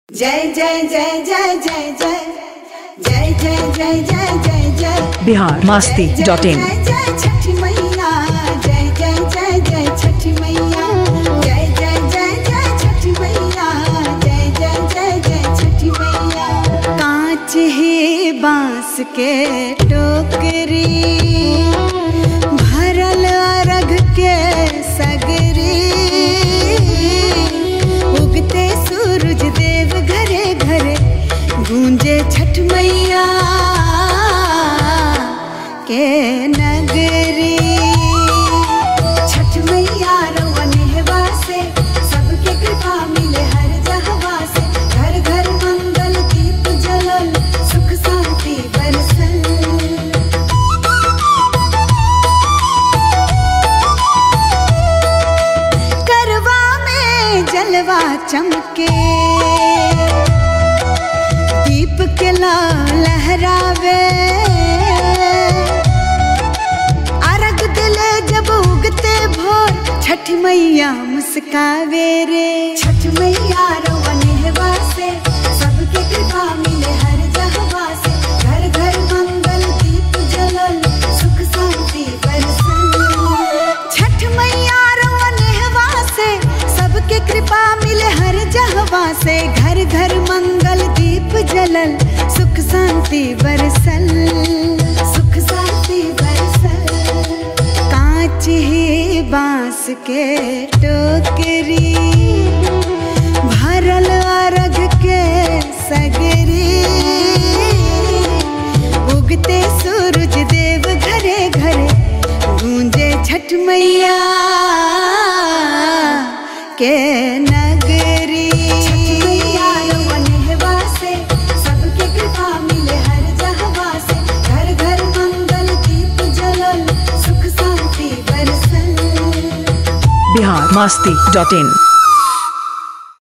जय जय जय जय जय जय जय जय जय जय जय जय बिहार मास्ती जय डॉट इन जय जय छठी मैया जय जय जय जय छठी मैया जय जय जय जय छठी मैया जय जय जय जय छठी मैया कांच ही बांस के टोकरी भरल अरग के सगरी उगते सूरज देव घरे घरे गूंजे छठ मैया के नगरी छठ मैया रवनेहवा से सबके कृपा मिले हर जहवा से घर घर मंगल दीप जलल सुख शांति बरसल करवा में जलवा चमके दीप के लाल लहरावे अर्घ दिले जब उगते भोर छठ मैया मुस्कावे रे छठ मैया रवनेहवा से सबके कृपा मिले हर जहवा से घर घर मंगल दीप जलल सुख शांति बरसल छठ मैया रवनेहवा से सबके कृपा मिले हर जहवा से घर घर मंगल दीप जलल सुख शांति बरसल सुख शांति बरसल कांच ही बांस के टोकरी भरल अरग के सगरी उगते सूरज देव घरे घरे गूंजे छठ मैया के नगरी सबके कृपा मिले हर जहवा से घर घर मंगल दीप जलल सुख शांति बरसल बिहार मास्ती डॉट इन